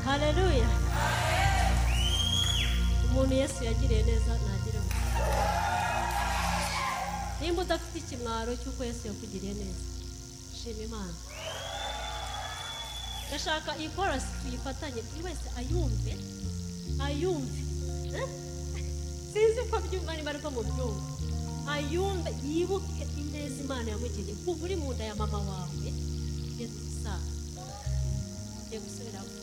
hareruya umuntu yesu yagiriye neza ntagire ngo nimba udafite ikimwaro cy'uko yesu yakugiriye neza shima imana ndashaka iyi korasi tuyifatanye buri wese ayumve ayumve eh? sinzi ko byumva niba ariko mu byumva ayumve yibuke ineza imana yamugiriye kuva uri mu nda ya mama wawe yesu saa gusubiramo